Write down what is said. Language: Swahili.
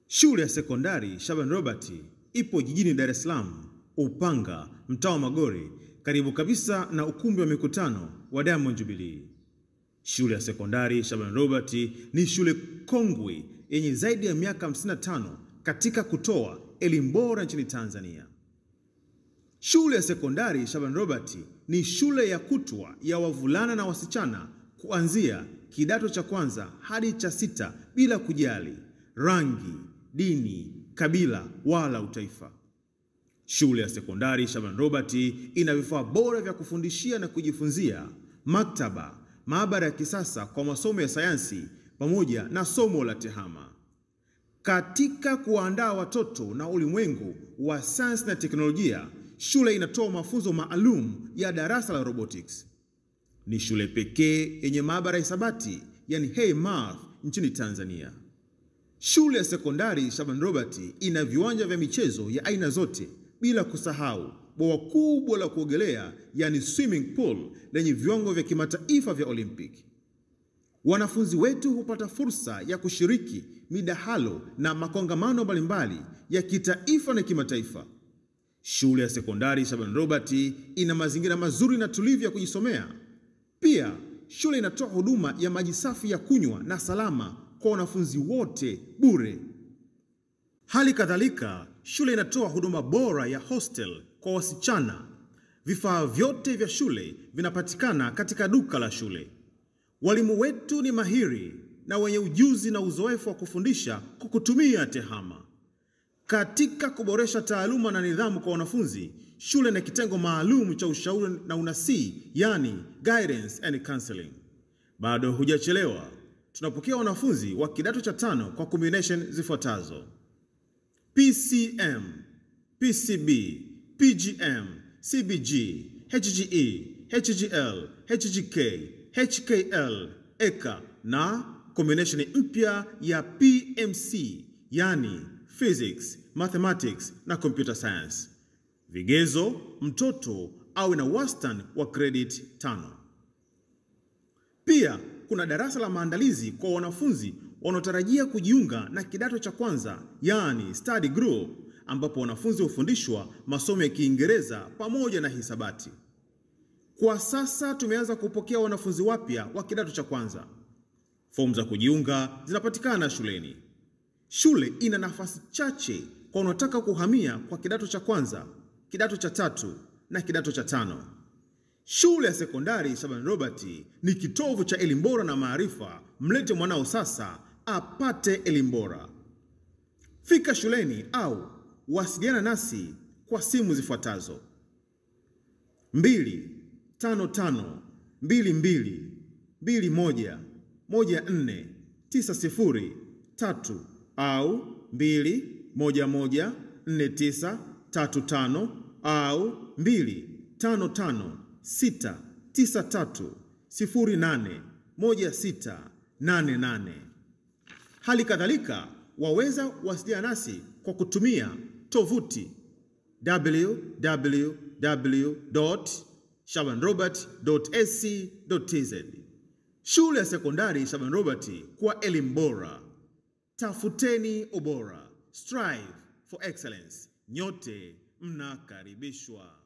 Shule ya sekondari Shaban Robert ipo jijini Dar es Salaam, Upanga, mtaa wa Magore, karibu kabisa na ukumbi wa mikutano wa Diamond Jubilee. Shule ya sekondari Shaban Robert ni shule kongwe yenye zaidi ya miaka 55 katika kutoa elimu bora nchini Tanzania. Shule ya sekondari Shaban Robert ni shule ya kutwa ya wavulana na wasichana kuanzia kidato cha kwanza hadi cha sita bila kujali rangi, dini, kabila wala utaifa. Shule ya sekondari Shaban Robert ina vifaa bora vya kufundishia na kujifunzia, maktaba, maabara ya kisasa kwa masomo ya sayansi pamoja na somo la tehama. Katika kuwaandaa watoto na ulimwengu wa sayansi na teknolojia, shule inatoa mafunzo maalum ya darasa la robotics. Ni shule pekee yenye maabara ya hisabati, yani Hey Math nchini Tanzania. Shule ya sekondari Shaban Robert ina viwanja vya michezo ya aina zote, bila kusahau bwawa kubwa la kuogelea, yani swimming pool lenye viwango vya kimataifa vya Olympic. Wanafunzi wetu hupata fursa ya kushiriki midahalo na makongamano mbalimbali ya kitaifa na kimataifa. Shule ya sekondari Shaban Robert ina mazingira mazuri na tulivu ya kujisomea. Pia shule inatoa huduma ya maji safi ya kunywa na salama kwa wanafunzi wote bure. Hali kadhalika, shule inatoa huduma bora ya hostel kwa wasichana. Vifaa vyote vya shule vinapatikana katika duka la shule. Walimu wetu ni mahiri na wenye ujuzi na uzoefu wa kufundisha kwa kutumia tehama. Katika kuboresha taaluma na nidhamu kwa wanafunzi, shule ina kitengo maalum cha ushauri na unasii, yani guidance and counseling. Bado hujachelewa. Tunapokea wanafunzi wa kidato cha tano kwa combination zifuatazo: PCM, PCB, PGM, CBG, HGE, HGL, HGK, HKL, EKA na combination mpya ya PMC, yani physics, mathematics na computer science. Vigezo: mtoto awe na wastani wa credit tano. Pia kuna darasa la maandalizi kwa wanafunzi wanaotarajia kujiunga na kidato cha kwanza, yani study group, ambapo wanafunzi hufundishwa masomo ya Kiingereza pamoja na hisabati. Kwa sasa tumeanza kupokea wanafunzi wapya wa kidato cha kwanza. Fomu za kujiunga zinapatikana shuleni. Shule ina nafasi chache kwa wanaotaka kuhamia kwa kidato cha kwanza, kidato cha tatu na kidato cha tano. Shule ya sekondari Shaban Robert ni kitovu cha elimu bora na maarifa. Mlete mwanao sasa apate elimu bora. Fika shuleni au wasiliana nasi kwa simu zifuatazo: 255 22 21 14 90 3 au 211 49 35 au 255 693081688. Hali kadhalika waweza wasiliana nasi kwa kutumia tovuti www.shabanrobert.ac.tz. Shule ya sekondari Shaban Robert kwa elimu bora. Tafuteni ubora. Strive for excellence. Nyote mnakaribishwa.